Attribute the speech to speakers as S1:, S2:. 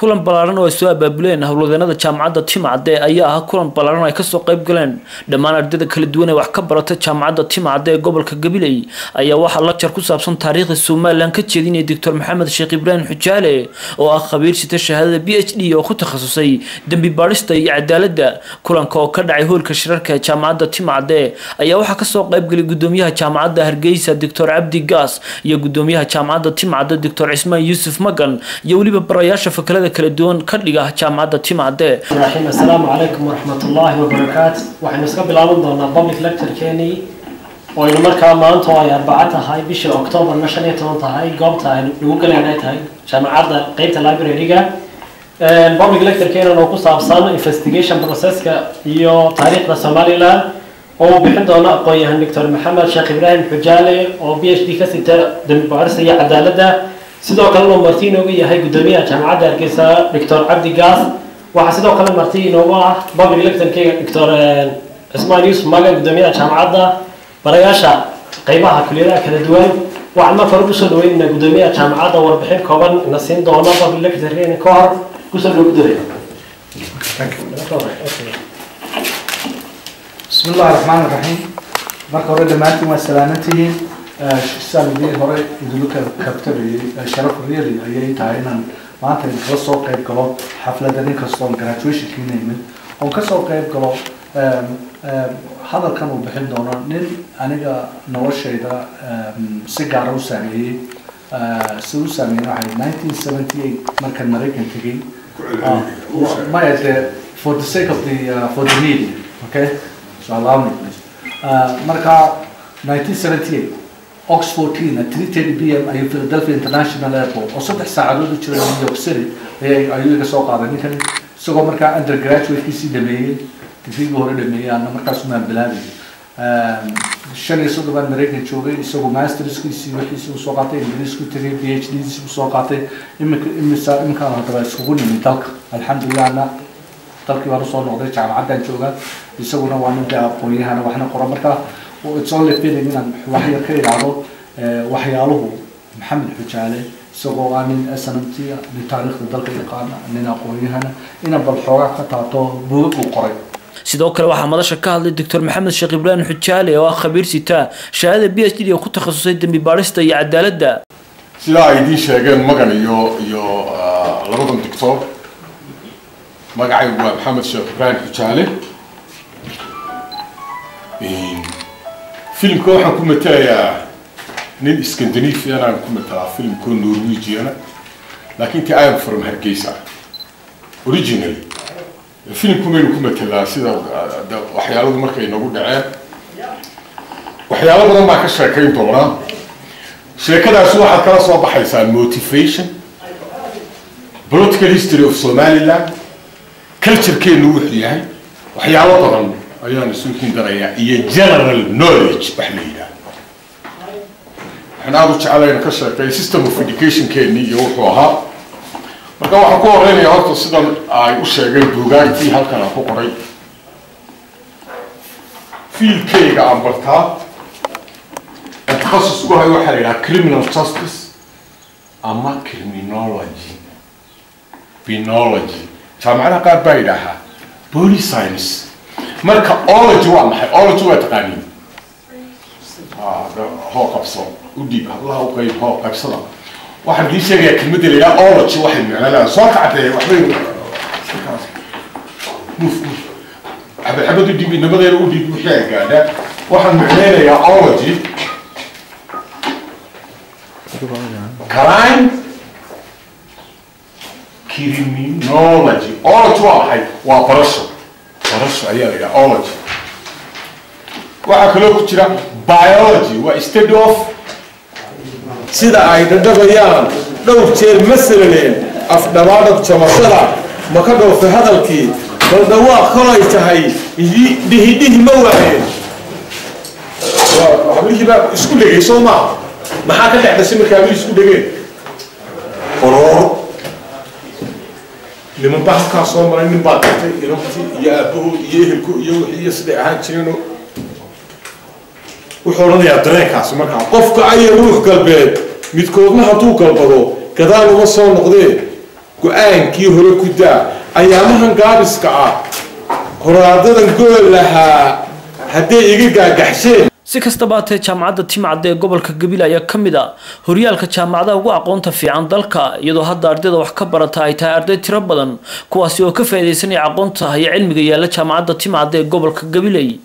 S1: kulan ballaaran oo ay soo abaabuleen howlwadeenada jaamacadda timcadde ayaa ahaa kulan ballaaran ay kasoo qayb galeen dhammaan ardayda kala duwan ee wax ka barata jaamacadda timcadde ee gobolka gabiley ayaa waxaa la jar ku saabsan taariikhda somalilan ka jeedinaya doctor maxamed sheekh ibraahim xujaale oo ah khabiir sita shahaadada b h d oo ku takhasusay dembi baadhista iyo cadaaladda kulanka oo ka dhacay hoolka shirarka ee jaamacadda timcadde ayaa waxaa kasoo qaybgalay gudoomiyaha jaamacadda hargeysa doctor cabdi gaas iyo gudoomiyaha jaamacadda timcadde doctor cismaan yuusuf magan iyo weliba barayaasha fakalada kala duwan ka dhiga jaamacadda timcadde
S2: raxiim assalaamu calaykum waraxmatullaahi wabarakaatu waxaynu iska bilaaban doonaa public lecture-keenii oo aynu markaa maanta oo ay arbaco tahay bisha octoobarna shan iyo toban tahay goobta aynu ugu galeen ay tahay jaamacadda qeybta library-ga public lecture-keenan oo ku saabsan investigation processka iyo taariikhda somaliland oo uu bixin doono aqoon-yahan doctor maxamed sheekh ibraahim xujaale oo b h d ka sita dembi baarista iyo cadaaladda sidoo kalena uu marti inoogu yahay gudoomiyaha jaamacadda hargeysa doctor cabdi gaas waxaa sidoo kale marti inoogu ah public lecture-keyga doctor cismaan yuusuf magan gudoomiyaha jaamacadda barayaasha qeybaha kuliyadaha kala duwan waxaan marka hore kusoo dhaweynaynaa gudoomiyaha jaamacadda warbixin kooban ina siin doono public lecture-keena ka hor kusoo dhawo gudoomiya
S3: بسم الله الرحمن الرحيم marka hore dhammaantiin waa salaamantihiin saalidii hore idinku kabtabay sharaf really ayay tahay inaan maanta idinkala soo qayb galo xaflada nin kastoon graduationkiina imid oon kasoo qayb galo hadalkan uu bixin doono nin aniga noloshayda si gaara u saameeyey si u saameeyey waxay nineteen seventy eight markaan maraykan tegey maya de for the sake of the uh, for the media okay so allow me please uh, marka 1978 oxford teen at 3:30 p.m. ayuu philadelphia international airport oo saddex saacadood u jira new york city ayay ayuu iga soo qaaday ninkan isagoo markaa undergraduate-kiisii dhameeyey digriigii hore dhameeyey ana markaas umaan bilaabay shan iyo soddon baan maraykan joogay isagoo masterskiisii wixiisii usoo qaatay ingiriisku tegay b h d-diisii usoo qaatay imika imisa iminkaan haddaba iskugu nimid dalka alxamdulillahna dalkii baan usoo noqday jaamacaddaan joogaa isaguna waa nin dee aqoon-yahana waxna qora marka it's only feeling inaan wax yar ka idhaahdo waxyaaluhu maxamed xujaale isagoo ah nin snmt nin taariikhda dalka yaqaana nin aqoon-yahana inaan bal xoogaa ka taato buugag uu qoray
S1: sidoo kale waxaa madasha ka hadlay doctor maxamed sheekh ibraahim xujaale oo ah khabiir sita shahaadada b h d oo ku takhasusay dembi baadhista iyo cadaaladda
S4: sidaa ay idiin sheegeen magan iyo iyo labadan doctor magacaygu waa maxamed sheekh ibraahim xujaale filimka waxaan ku matelayaa nin scandinavian aan ku matelaa filimkoo norwegiana laakiin ti am from hargeysa originally filimku maynu ku matelaa sida waxyaaladu markay nagu dhaceen waxyaalo badan baa ka sheekayn doonaa sheekadaasi waxaad kala soo baxaysaa motivation political history of somaliland culturekeenu wuxuu yahay waxyaalo badan ayaan isu hindanayaa iyo general knowledge wax la yidhaah waxaan aada u jeclayna ka sheekay system of educationkeeni iyo wuxuu ahaa marka waxaan ku horeynayaa horta sidan ay u sheegeen buugaagtii halkan aan ku qoray fiilkeyga aan bartaa aan takhasus ku hayo waxaa la yidhaha criminal justice ama criminology binology jaamacadaha qaar baa yidhaahaa body science marka ology waa maxay ology waa taqaaniin hoo qabso u dhiib hablaha u qayb hoo qaybsada waxaan idiin sheegayaa kelmadda la yidhaha ology waxay micno leedahay soo kacdee waxbay muf muf xabad xabad u dhiib inabadeena u dhiib wixii ay gaadha waxaan micneynayaa ology crime criminology ology waa maxay waa barasho barasho ayaa la yidhaha ology waxaa kaloo ku jira biology waa study of
S5: sida ay dhadhabayaan dhowr jeer masalaneen afdhabaadhab jamashada ma ka dhowfay hadalkii bal dhawaaq kolay tahay dhihidhihi ma waayeen hablihii baa isku dhegay soo maaha maxaa ka dhex dhashay markay hablihii isku dhegeen qorooro niman baa halkaa soo maray nin baa dhintay inantii iyo aabahood iyo ehelku iyo wixii iyo siday ahaan jireeno wuxuu odhanayaa dareenkaasi markaa qofka aya ruux galbeed midkoodna hadduu galbado gadaal uma soo noqdee go-aankii hore ku daa ayaamahan gaabiska ah qoraadadan gool lahaa hadday iga gaagaxsheen
S1: si kastaba hatee jaamacadda timcadde ee gobolka gabil ayaa ka mid a horyaalka jaamacadaha ugu aqoonta fiican dalka iyadoo hadda ardayda wax ka barata ay tahay arday tiro badan kuwaasi oo ka faa'iidaysanaya aqoonta iyo cilmiga yaalla jaamacadda timcadde ee gobolka gabiley